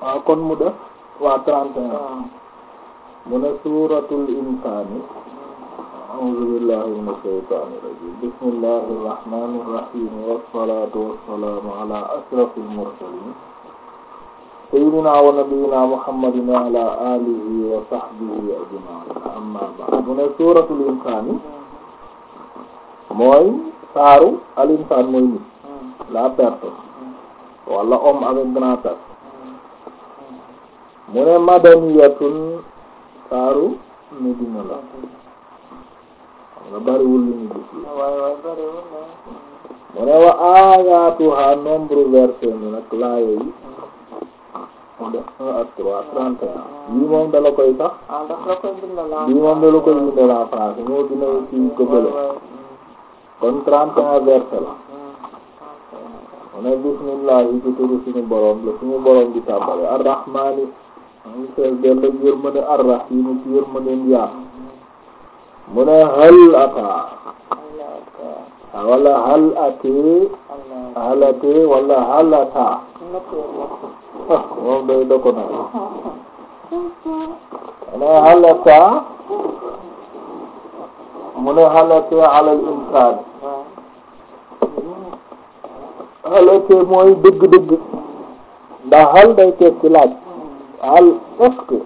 waaw kon mu def waa trente et un mu ne suuratul insaani a'uuzu billahi mina shaytaani rajiim bismillahi rahmaani rahiim wassalaatu wassalaamu ala ashrafil mursaliin sayyidina wa nabiyyina muhammadin wa ala alihi wa sahbihi ajma'in amma ba'd mu ne suuratul insaani mooy saaru al insaan mooy nit la personne wala homme avec grand H mu ne madaniyatun saaru Medina la xam nga bariwul li ñu gis li mu ne wa ayatuha nombre verset ni nag laaye yi mu def un ak trois trente et un yii moom dala koy sax yii moom dala koy bindal en français moo dina ci ko bële kon trente et un verset la mu ne bismillah yi ci turu suñu borom la suñu borom di tàmbale arrahmani mu fees dell ak yërmande arrahim ci yërmandeem yaa mu ne hal ata wala hal atee hal atee wala hal ata moom day doko na mu ne hal ata mu ne hal atee ala al insaan hal atee mooy dëgg-dëgg ndax hal day tekki laaj hal est-ce que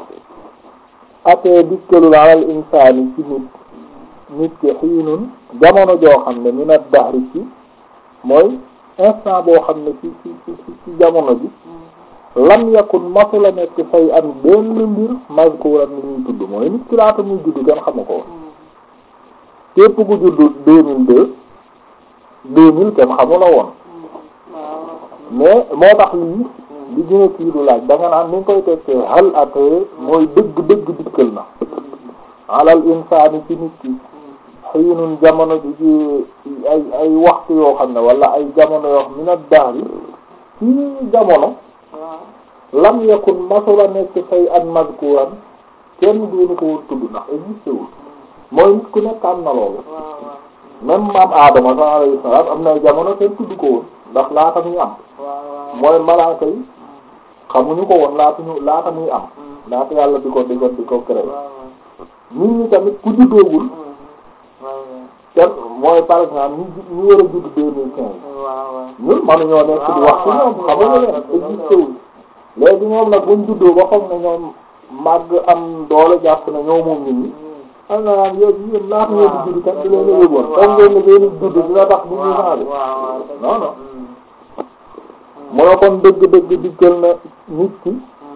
atee dikkalul alal insaani ci nit nit ki xiinun jamono joo xam ne minat dahri ci mooy instant boo xam ne ci ci ci ci jamono ji lam yakun masula nekk fay am benn mbir mazkuran ni ñuy tudd mooy nit ki laata muy judd kenn xamu ko woon képp ku judd deux mille deux deux mille kenn xamu la woon mais moo tax lii li gën a kii du laaj da nga naan ni nga koy tekkee hal atee mooy dëgg dëgg dikkal na alal insaani ci nit ki xiinun jamono ji ci ay ay waxtu yoo xam ne wala ay jamono yoo xam min ad-dahri ci jamono lam yakun masula nekk fay an mazkuran kenn duñu ko woon tudd ndax existé wul mooy nit ku nekk am na loolu même maam Adama sax alayhi salaam am na jamono kenn tudd ko woon ndax laata muy am mooy malaaka yi xamuñu ko woon laata ñu laata muy am laata yàlla di ko di ko di ko créé nit ñi tamit ku juddoogul kenn mooy par exemple ñu ñu war a judd deux mille quinze ñun mënuñoo nekk di wax ci ñoom xamuñu leen existé wul léegi ñoom nag buñ juddoo ba foog ne ñoom màgg am doole jàpp na ñoo moom nit ñi xam nga naan yow yéen laata ngeen di judd kat di leen a yëgoon foog ngeen ne ngeen di judd dina tax du ñu changé non non mu ne kon dëgg-dëgg dikkal na nit ki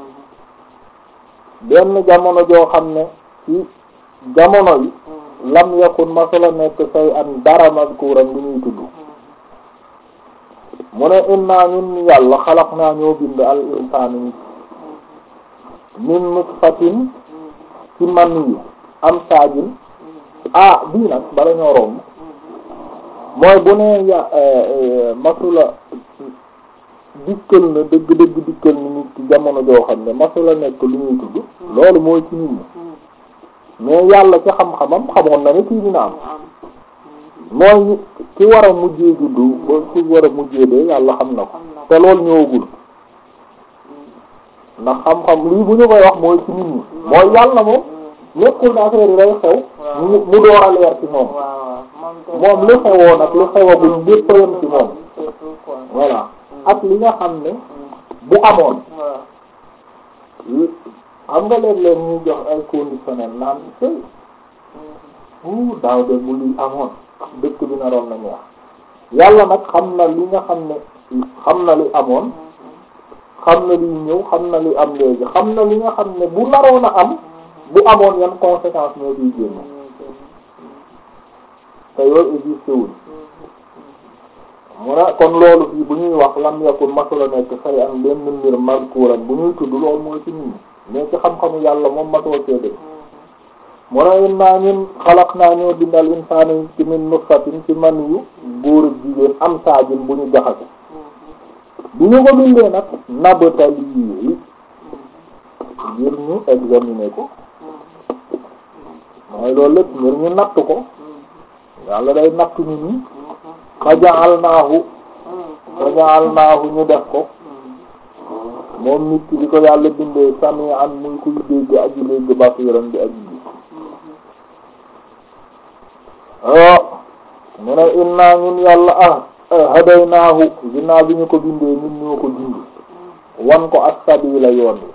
benn jamono joo xam ne ci jamono yi lam yakun masala nekk say an dara mazkuran lu ñuy tudd mu ne inna ñun yàlla xalaq naa ñoo bind al insaani nit min nutfatin ci man yi am saajin ah bii nag bala ñoo romb mooy bu ne ya masula dikkal na dëgg dëgg dikkal ni nit ci jamono joo xam ne masula nekk lu ñuy tudd loolu mooy ci nit ñi mais yàlla ci xam-xamam xamoon na ne kii dina am mooy ki war a mujjee juddu ba ki war a mujjee dee yàlla xam na ko te loolu ñëwagul ndax xam-xam lii bu ñu koy wax mooy ci nit ñi mooy yàlla moom nekkul na affaire yi day xew mu mu door a leer ci moom moom li xewoon ak li xewagul lépp a yem ci moom voilà ak li nga xam ne bu amoon xam nga léeg-léeg ñuy jox ay conditionnel naan sëy uu daaw de bu li amoon dëkk bi naroon na neex yàlla nag xam na li nga xam ne xam na li amoon xam na liy ñëw xam na li am léegi xam na li nga xam ne bu naroon a am bu amoon yan conséquence ñoo ciy génn te yooyu existé wul mu ne kon loolu fii bu ñuy wax lam yakun masula nekk say am benn mbir mazkuran bu ñuy tudd loolu mooy ci nit ñi mais ci xam-xamu yàlla moom matoo cee def mu ne innaa ñun xalaq naa ñoo bindal insaana ci min nutfatin ci man yu góor ak jigéen am saajin bu ñu jaxase bu ñu ko bindee nag nabtalihi ngir ñu examiner ko mooy loolu lépp ngir ñu natt ko yàlla day natt nit ñi fa ja'alnaahu fa ja'alnaahu ñu def ko moom nit ki di ko yàlla bindee sami'an muy kuy dégg aji dégg basiran di aji gis oh mu ne inna ñun yàlla ah hadaynaahu ginnaaw bi ñu ko bindee ñun ñoo ko dindi wan ko as-sabila yoon wi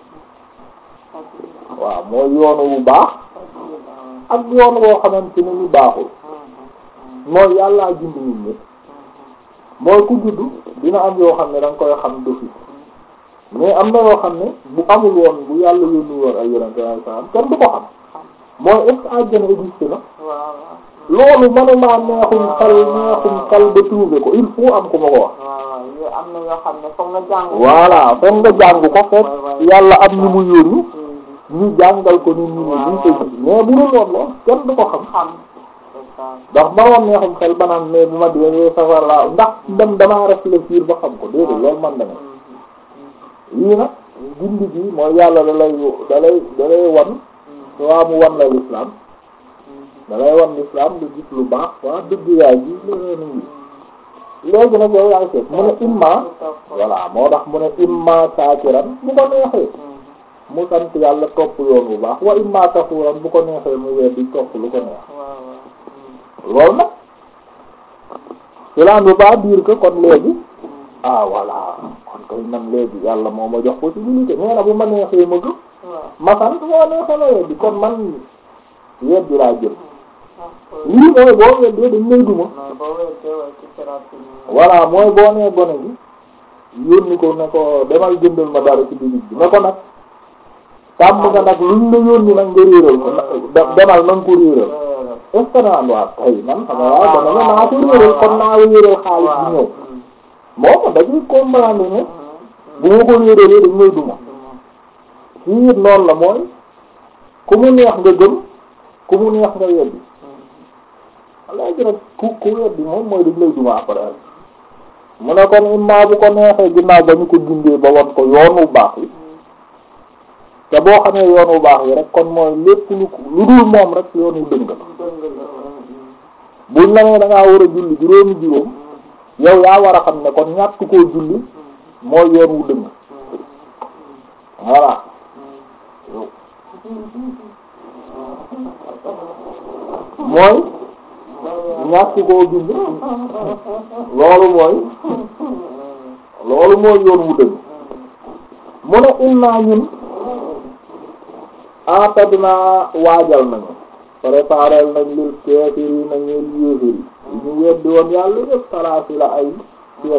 waaw mooy yoonu bu baax ak yoon woo xamante ne ni baaxul mooy yàllaa bind nit ñi mooy ku juddu dina am yoo xam ne da nga koy xam defi mais am na yoo xam ne bu amul woon bu yàlla yónni woon ay yonente ay salam kenn du ko xam mooy est-ce que àjjana existe na loolu manuma neexum xel neexum xel ba trouver ko il faut am ku ma ko wax am na yoo xam ne foog nga jàng voilà foog nga jàng ko fekk yàlla am ñu mu yónni ñu jàngal ko nit ñi ne duñ ko gis mais bu dul woon lool kenn du ko xam xam ndax manoon neexum xel ba naan mais bu ma dee safar laa ndax dem damaa réfléchir ba xam ko déedéet loolu man dana lii nag gindi gi mooy yàlla da lay da lay da lay wan waa mu wan la l'islam da lay wan l'islam nga gis lu baax waa dëgg yaay ji leneen a ngi léegi nag yow yaay seet mu ne imma voilà moo tax mu ne imma saakiran bu ko neexee mu sant yàlla topp yoon bu baax wa imma kafuuran bu ko neexee mu weddi topp lu ko neex loolu nag cela ne veut pas dire que kon léegi ah voilà kon kay man léegi yàlla moo ma jox possibilité nee na bu ma neexee ma gëm ma sant moo neexee ma weddi kon man weddi laa jël lii mooy boo weddee dañ lay duma voilà mooy boo nee gone gi yónni ko ne ko demal jëndal ma dara ci bitig bi ne ko nag tàmm nga nag luñ la yónni nag nga réeral ko demal na nga ko réeral est ce que naan waa tay man xam nga waaw dana ne naa ko réeral kon naa réeral xaalis bi ñëw moom dañuy comprendre ne bu ma ko réeralee dañ lay duma fii it noonu la mooy ku mu neex nga gëm ku mu neex nga weddi léegi nag ku ku weddi moom mooy dañ lay duma après mu ne kon imma bu ko neexee ginnaaw ba ñu ko gindee ba wan ko yoon wu baax yi te boo xamee yoon wu baax yi rek kon mooy lépp lu lu dul moom rek yoon wu dëng la buñ la nee da ngaa war a julli juróomi juróom yow yaa war a xam ne kon ñàkk koo julli mooy yoon wu dëng voilà mooy ñàkk koo julli loolu mooy loolu mooy yoon wu dëng mu ne inna ñun atadna waajal nañu préparel nañ lil kaafiriina ñeel yéeféri yi ñu weddi woon yàlla yëpp salaasi la ay seen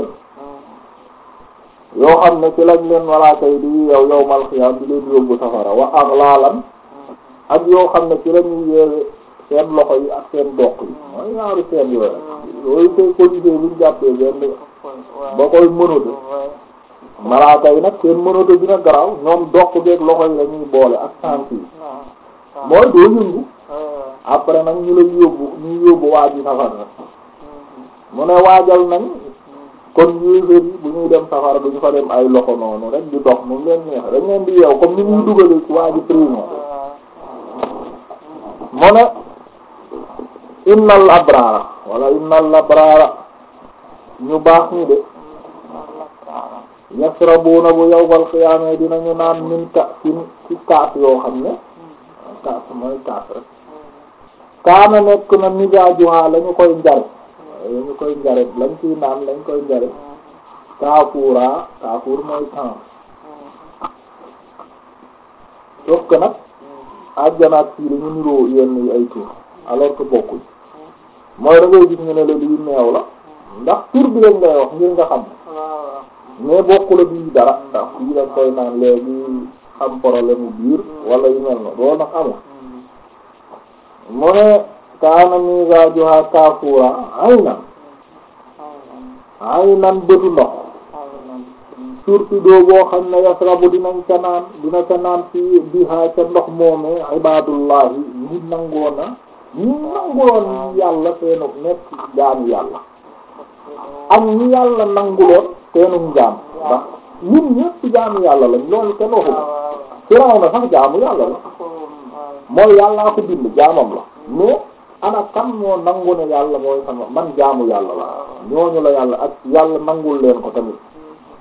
yoo xam ne ci lañ leen malaaka yi di yow yowmal xiyaam di leen yóbbu safara wa aghlaalan ak yoo xam ne ci lañuy yeewe seen loxo yi ak seen doq yi mooy ñaaru seen yooyu yooyu koy policier buñ jàppee benn ba koy mënatu malaaka yi nag seen mënatu dina garaaw ñoom doq geeg loxo yi lañuy boole ak tànk yi mooy doo yëngu après nag ñu lay yóbbu ñu yóbbu waaj yi safara mu ne waajal nañ kon yéeféer yi bu ñuy dem safara duñu fa dem ay loxo noonu rek di dox moom leen neex dañ leen di yeew comme ni ñuy dugalee ci waa ji prison mu ne innal abrara wala innal abrara ñu baax ñi de yasrabuna bu yawmal qiyaama dinañu naan min ka'sin ci kaas yoo xam ne kaas mooy kaas rek kaana nekk na mizaajuha lañu koy njare lañu koy njare lañ ciy naan lañ koy njare kaafuura kaafuur mooy temps sauf que nag àjjana ak fii dañu niroo yenn yi ay tur alors que bokkuñ mooy da ngay gis ñu ne la lii meew la ndax tur bi lañ ngay wax ngir nga xam mais bokkul ak bii dara ndax fii dañ koy naan léegi am problème mu biir wala yu mel na loolu nag amul mu ne kaana mizaajuha kaafuura aynan aynan bëtu ndox surtout doo boo xam ne yasrabu dinañ ca naan dina ca naan ci biha ca ndox moomee ibaadullahi ñi nangoona ñi nanguloon yàlla seenu nekk jaamu yàlla ak ñi yàlla nanguloon seenu jaam ndax ñun ñëpp jaamu yàlla lañ loolu kenn waxu ko firaw na sax jaamu yàlla la mooy yàllaa ko bind jaamam la mais ana kan moo nangu ne yàlla mooy sama man jaamu yàlla la ñooñu la yàlla ak yàlla nangul leen ko tamit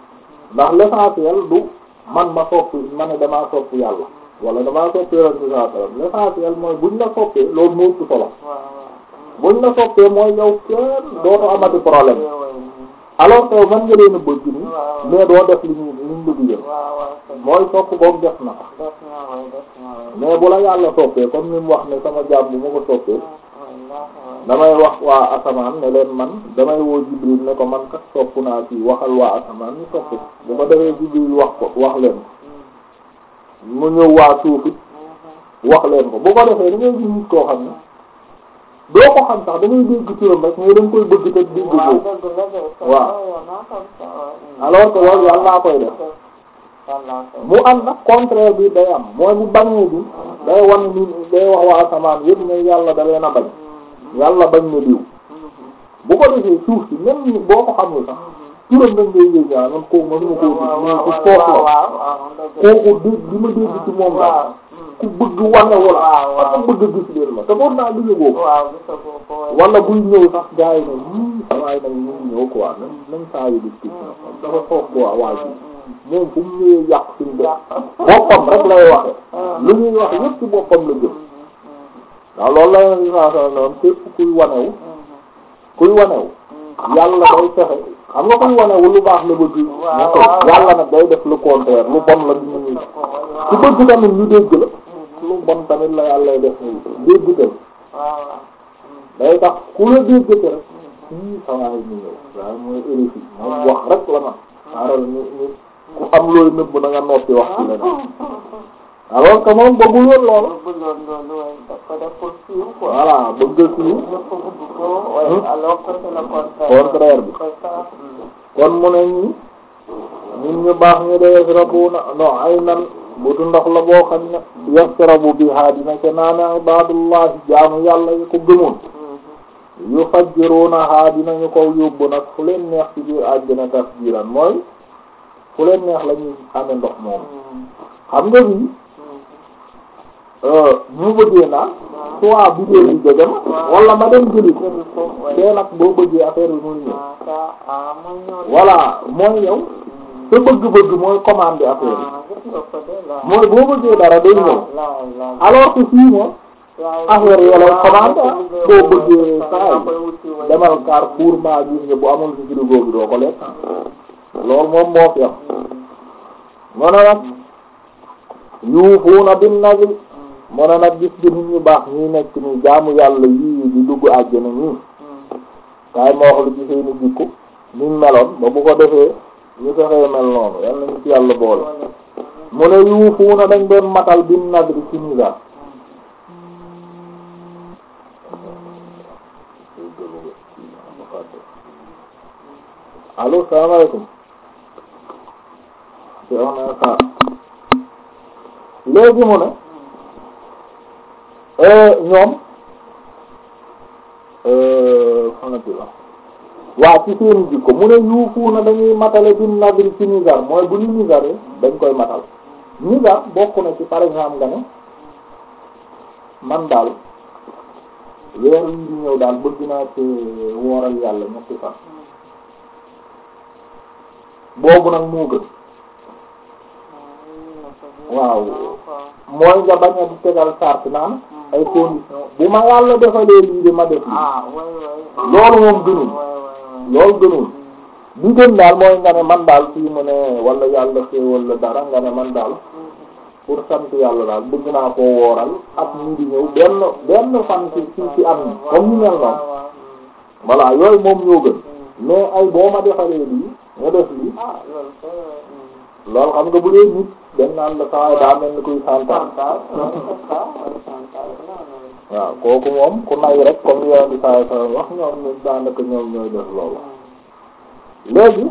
ndax l'essentiel du man ma sopp ma ne damaa sopp yàlla wala damaa sopp yonent bi sallallahu alayhi wasallam l'essentiel mooy buñ la soppee loolu moo ëpp solo buñ la soppee mooy yow kenn dootoo amati problème alors que man nga leen a bëgg ni mais doo def li ñu li ñu bëgg yëpp mooy sopp boobu def na mais bu la yàlla soppee comme ni mu wax ne sama jaam bu ma ko soppee damay wax waa asamaan ne leen man damay woo Jibril ne ko man kat sopp naa ci waxal waa asamaan ñu sopp bu ko defee Jibril wax ko wax leen mu ñëw waa suufit wax leen ko bu ko defee da ngay gis nit koo xam ne doo ko xam sax da ngay dégg turam rek mais da nga koy bëgg te dégg ko waaw alors que loolu yàlla koy def mu am nag contraire bi day am mooy bu bañee bi day wan ni day wax waa asamaan yëpp ne yàlla da leen a bañ yàlla bañ na diw bu ko defee suuf si même ni boo ko xamul sax turam dañ ngay yëg ñaa man kooku mënuma koo gis mais ku foos la kooku dégg bi ma dégg ci moom la ku bëgg wane wala ak ku bëgg gis leen ma te pour naa gis boobu wala buy ñëw sax gars yi ne yii waaye nag ñu ñëw quoi nañ nañ saa yu gis dafa foos quoi waa ji moom fu mu ñëwee yàq suñu def boppam rek lay waxe lu ñuy wax yëpp ci boppam la jëm waaw loolu la leen saa noonu képp kuy wanewu kuy wanewu yàlla day fexe xam nga kuy wanewu lu baax la bëgg yàlla nag day def lu contraire lu bon la du ñu ku bëgg tamit ñu dégg la lu bon tamit la yàlla lay def dégg tam day tax ku la dégg te rek sii sawaay ñu ñëw waaye mooy éréfi moom wax rek la man xaaral ñu ñu ku am looy nëbb na nga noppi wax ci leneen alors que moom bëggul woon lool voilà bëgg siiw contraire bi kon mu ne ñi ñun ñu baax ñu de yasrabuna non ay nan butu ndox la boo xam ne yasrabu biha dina ca naane ibadullah jaamu yàlla yi ko gëmoon yu fajjirunaha dinañu ko yóbbu nag fu leen neex ci biir àjjana tasjiran mooy fu leen neex la ñuy amee ndox moom xam nga bi ñu bëggee naa soit bidéo bi jege ma wala ma dem jëli ko te nag boo bëggee affaire bi muy ñëw voilà mooy yow sa bëgg-bëgg mooy commande affaire bi mooy boo bëggee dara day ñëw alors que fii moom affaire yi lay commande boo bëggee saa yi demal Carrefour maa gis nga bu amul ci frigo bi doo ko lekk loolu moom moo fi am mu ne nag yuufuuna bin nadri mu ne nag gis gi nit ñu baax ñi nekk ni jaamu yàlla yii di dugg àjjana ñii kaay ma wax lu ci seeni jikko niñ meloon ba bu ko defee ñu fexee mel noonu yal nañu ci yàlla boole mu ne yuufuuna dañ doon matal bin nadri ci nizar allo salaamaaleykum léegi mu ne ñoom fanati la waa ci seen jikko mu ne yuufu na dañuy matale bin nadri ci nizar mooy bu ñu nizaree dañ koy matal nizar bokk na ci par exemple nga ne man daal weer wi di ñëw daal bëgg naa ci wooral yàlla ñetti fan boobu nag moo gën waaw mooy nga bañ a di tegal sart naan ay condition bu ma yàlla defalee lii de ma def lii loolu moom gënul loolu gënul bi gën daal mooy nga ne man daal fii mu ne wala yàlla xéewal la dara nga ne man daal pour sant yàlla daal bëgg naa koo wooral at mii di ñëw benn benn fan ci ci ci am ni comme ñu mel noonu voilà yooyu moom ñoo gën mais ay boo ma defalee lii nga def lii loolu xam nga bu dee nit dañ naan la saa daa mel ni kuy santal waaw kooku moom ku nay rek comme li yoon di saa saa wax ñoom ñu daanaka ñoom ñooy def loolu léegi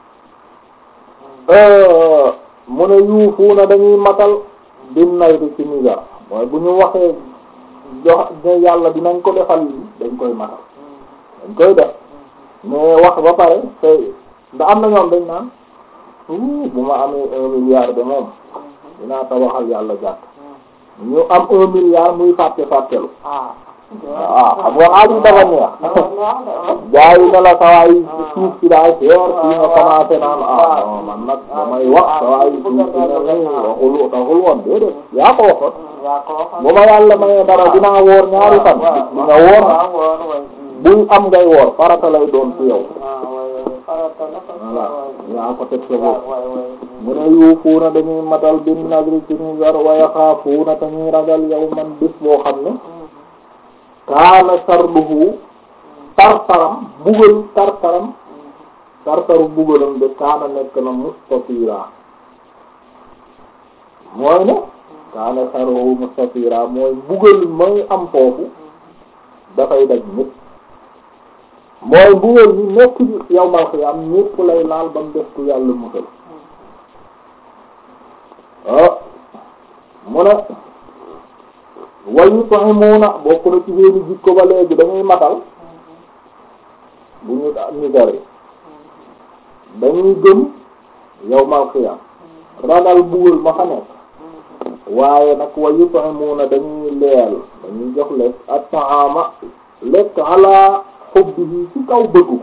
mu ne yuufuuna dañuy matal bin nay di ci misar mooy bu ñu waxee jox ne yàlla dinañ ko defal lii dañ koy matal dañ koy def mais wax ba pare te da am na ñoom dañ naan bu ma amee un milliard de moom dinaa tabaxal yàlla jàkk ñu am un milliard muy fàtte fàttelu waaw xam nga xaalis dafa neex gaa yi ne la sawaay suuf si daa seer fii nga commencé naan ah non man nag damay wax sawaay suuf si ne nii waxul taxul woon déedéet yaa ko waxoon bu ma yàlla mayee dara dinaa woor ñaari fan di nga woor buy am ngay woor farata lay doon ci yow voilà yaa ko teg sa bopp mu ne yuufuuna dañuy matal bin nadri ci ñu gar wa yaxaafuuna te ñuy ragal yow man bis boo xam ne kaana sarduhu tartaram bugal tartaram tartaru bugalam de kaana nekk na mustatira mooy ne kaana sarduhu mustatira mooy bugal mooy am foofu dafay daj nit mooy bugal ni nekk ci yawmal xiyaam ñépp lay laal ba mu def ku yàlla musal ah mu ne wa yut'imuuna bokk na ci seeni jikko ba léegi dañuy matal bu ñu ñu gari dañuy gëm yawmal xiyaam ragal bugal ma fa nekk waaye nag wa yut'imuuna dañuy leel dañuy jox lekk at-ta'ama lekk ala hubbihi ci kaw bëggu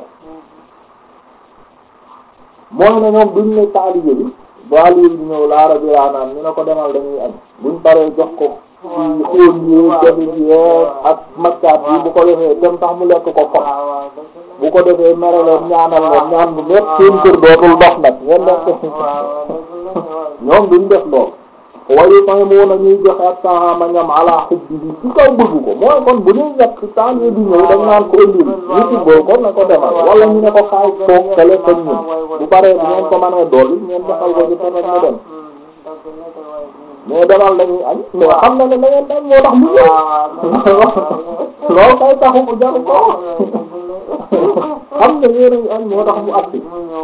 mooy ne ñoom duñ ne taalibe bi baaliir bi ñëw laara bi raanaan ñu ne ko demal dañuy añ buñ paree jox ko ci xóon yi jafit yi ak maccaat yi bu ko defee dem tax mu lekk ko fot bu ko defee mere leen ñaanal leen ñaan bu nekk seen kër dootul dox nag ngeen nekk ñoom duñ def lool wayu may moo na ñuy joxe ak taama ñam ala xubbi bi ci kaw bëgg ko mooy kon bu ñuy ñett taalibe bi ñëw dañ naan ko ëndil ñu tibboo ko na ko demal wala ñu ne ko kaay toog te lekk ak ñun bu paree bu ngeen ko mënee dool yi ngeen defal ko ci tamit mu dem mais demal dañuy añ mais xam na ne da ngeen dañ moo tax mu ñëw loolu kay taxu mu jaru ko xam ne yéen añ moo tax mu agsi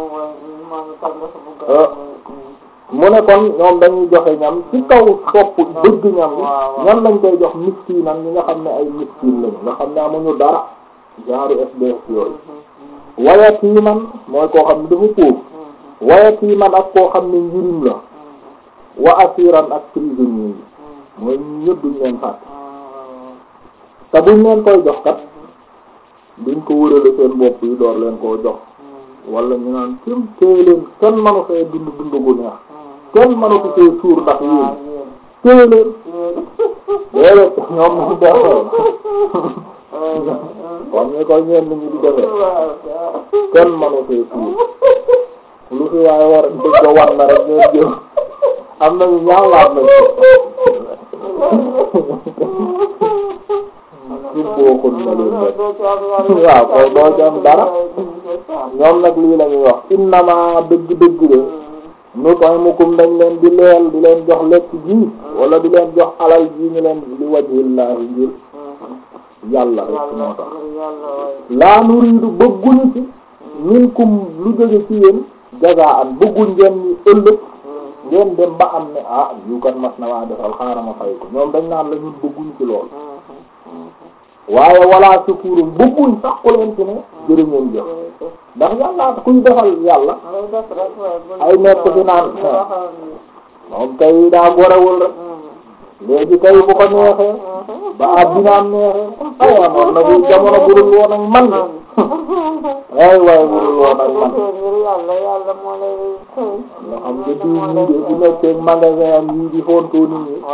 mu ne kon ñoom dañuy joxe ñam ci kaw sopp bëgg ñam yi ñan lañ koy jox miskinan ñi nga xam ne ay miskin lañu nga xam ne amuñu dara genre SDF yooyu wayatiman mooy koo xam ne dafa pauvre wayatiman ak koo xam ne njirim la wa asiran ak prisonnier yi mooy ñëpp duñ leen fàtte te buñ leen koy jox kat duñ ko wërale seen bopp yi door leen koo jox wala ñu naan kenn téye leen kenn manu fee dund dund gu neex kenn manu ko fee suur ndax yéen téye leen déedéet ñoom ñu defee comme ni ko ñeen ñi di defee kenn manu fee suur lu fi waaye war dëgg war na rek ngeen jël am nañu ñaawlaat nañ ci bokkul na leen rek waaw koy doo ci am dara ñoom nag lii la ñuy wax innama dëgg-dëgg de nu koy mukum dañ leen di leel di leen jox lekk ji wala di leen jox alal ji ñu leen li wajhillaahi ngir yàlla rek moo tax laa nuriidu bëgguñu ci minkum lu jóge ci yéen jazaan bëgguñ ngeen ñu ëllëg ngeen dem ba am ne ah yu kan mas na waa defal xaaral ma fay ko ñoom dañ naan la ñun bëgguñ ci lool waaye wala sukurum bëgguñ sax ko leen ci ne jërë ngeen jëf ndax yàlla kuy defal yàlla ay nekk fi naan moom kay daa gorewul rek léegi kay bu ko neexee ba addinaam neexee aywa noonu na bi jamono burul woon ak man ay waaye burul woon ak man nga xam nga diw ñii de bu nekkee magasin am yii di fontoo nit ñi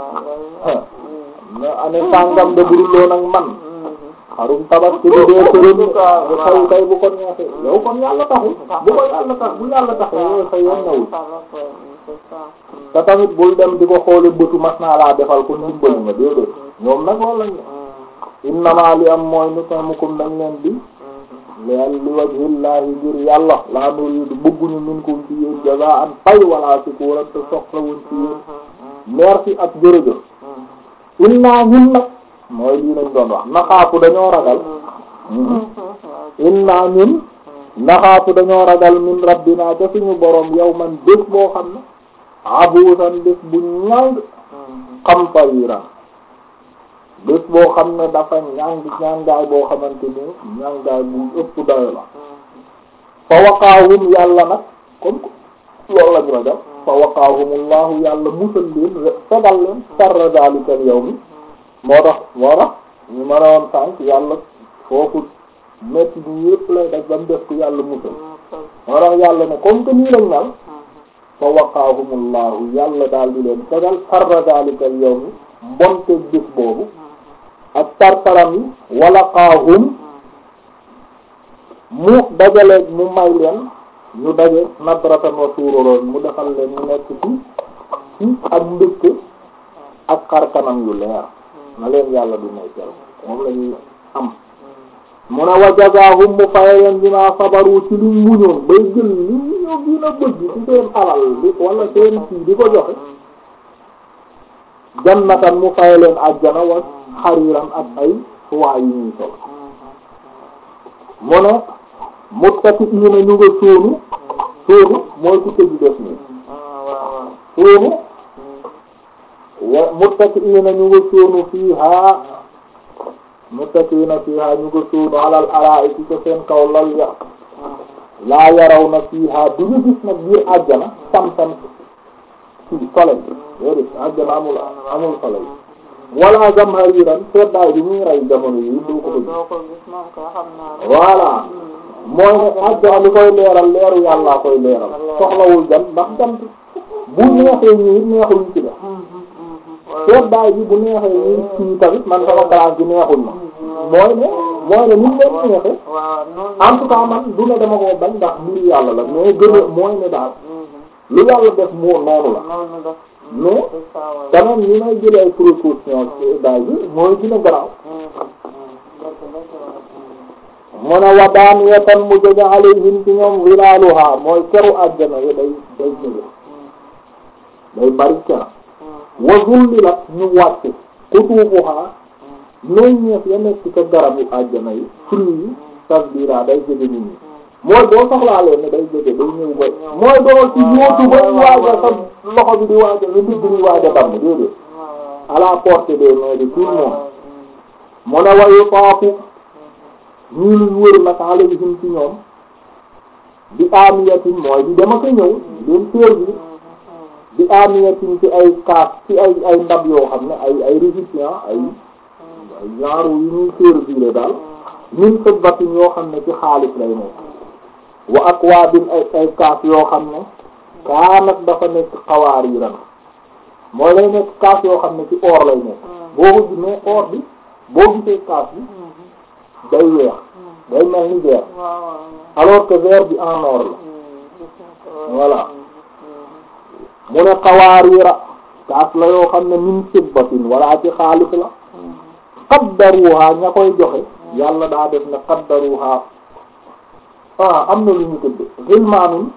na ane sàngam de burul woon ak man xarum tabaski bi dee këram bu xew kay bu ko neexee yow kon yàlla taxul bu ko yàlla tax bu yàlla taxee yow sa yoon nawul te tamit bul dem di ko xoole bëtu mas naa laa defal ko ndimbali nga déedéet ñoom nag loolu lañ innama li am mooy nut'imukum dañ leen di leel li wajhillahi ngir yàlla laa nuriidu bëgguñu minkum ci yéen jazaan pay wala shukuran te soxlawuñ ci yéen merci ak jërëjëf inna ñun nag mooy lii lañ doon wax naxaafu dañoo ragal inna ñun naxaafu dañoo ragal min rabbina ca suñu borom yow man bés boo xam ne abuusan bés bu ñàng xam tayira bés boo xam ne dafa ñàng ñàngaay boo xamante ni ñàngaay bu ëpp dayo la fa waqaahum yàlla nag comme loolu lañu ragal fa waqaahumullahu yàlla musal leen fegal leen sarra zalikal yawmi moo tax moo tax ñu mën a woon sànq yàlla foofu metti bi yëpp lay def ba mu def ko yàlla musal moo tax yàlla ne comme que nii lañ mel fa waqaahumullahu yàlla daal di leen fegal farra daalika al yawmi mbonte bés boobu ak tartaram yi walaqaahum mu dajaleeg mu may leen ñu daje nadratan wa sururan mu defal leen ñu nekk ci ci ak mbégte ak xar kanam yu leer na leen yàlla du nekkal moom la ñuy am mu ne wa jazaahum mu faye leen bima sabaru ci liñ muñoon bay jël li ñu gën a bëgg ci seen alal bi wala seen kii di ko joxe jannatan mu faye leen ajjana wa xariiran ak ay suwaay yu ñuy sol mu ne muttaki'iina ñu nga sóonu sóonu mooy ku tëju def nii sóonu wa muttaki'iina ñu nga sóonu fiihaa muttaki'iina fiihaa ñu nga sóonu alal araa'iki ci seen kaw lal ya laa yaraw na fiihaa du ñu gis nag biir àjjana sam-sam ci soleil déedéet àjjana amul amul soleil wala zamhariran seddaay bi muy rey jamono yi doo ko gis voilà mooy ne àjjana li koy leeral leeru yàllaa koy leeral soxlawul jant ndax jant bu neexee ñi it neexul ñu ci def seddaay bi bu neexee ñi ci tamit man sama classe bi neexul ma mooy ne mooy ne ni mu leen neexee en tout cas man du ne dama ko bañ ndax mbiru yàlla la mais gën a mooy ne daal lu yàlla def moo noonu la mais quand même ni may jëlee ay précautions ci daay bi mooy dina garaaw mu ne wa daaniyatan mu jege alayhim ci ñoom wilaaluha mooy keru àjjana yi day day jege day bari kera wa zullilat ñu wàcc kutuufuha meññeef ya nekk ca garabu àjjana yi fruit yi tasbira day jege nit ñi mooy boo soxlaalee ne day jege day ñëw ba mooy doo ci yóotu ba waaja sa loxo bi di waaja lu ndigg di waaja damm déedéet à la portée des mains de tout le monde mu ne wayu taafu ñii luñ wër nag alayhim ci ñoom bi amiyatin mooy di dama ko ñëw leen servir bi amiyatin ci ay kaas ci ay ay ndab yoo xam ne ay ay récipient ay ay genre yu ñuy servir daal min fiddatin yoo xam ne ci xaalis lay nekk wa akwaabin ay ay kaas yoo xam ne kaanat dafa nekk xawaariiran mooy lay nekk kaas yoo xam ne ci or lay nekk boo ko gisee or bi boo gisee kaas bi day weex day mel ni verre alors que verre bi en or la voilà mu ne xawaariira kaas la yoo xam ne min fiddatin wala ci xaalis la qaddaruha ña koy joxe yàlla daa def ne qaddaruha ah am na lu ñu tudd xilmaanun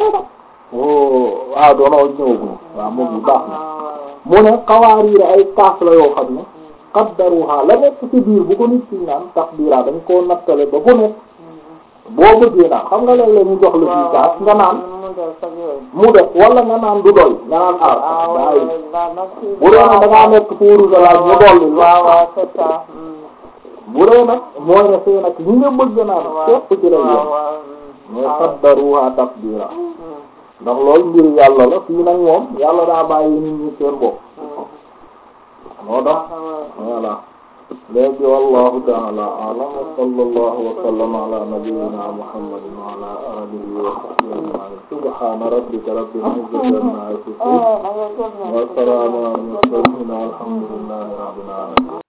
waaw doonoo ñëwaguñu waaw moom bu baax na mu ne xawaariira ay kaas la yoo xam ne qaddaruha la nekk ci biir bu ko nit ci naan taqdira dañ koo nattale ba bu nekk boo bëggee naan xam nga léeg-léeg ñu jox la fii kaas nga naan mu def wala nga naan du doy nga naan ah daa yi bu dee nag da ngaa nekk fuuru sa laaj mu dolli bu dee nag mooy ne fee nag ñi nga bëgg naan képp ci lay yoon mooy qaddaruha taqdira ndax loolu mbir yàlla la fii nag moom yàlla daa bàyyi nit ñi seen bopp moo tax voilà léegi wallahu ta'ala a'lam wa sallallahu wa sallama ala nabiyyina muhammadin wa ala alihi wa sahbihi ajma'in subhana rabbika rabbil izzati amma yasifun wa salamun ala al mursalin walhamdulillahi rabbil alamin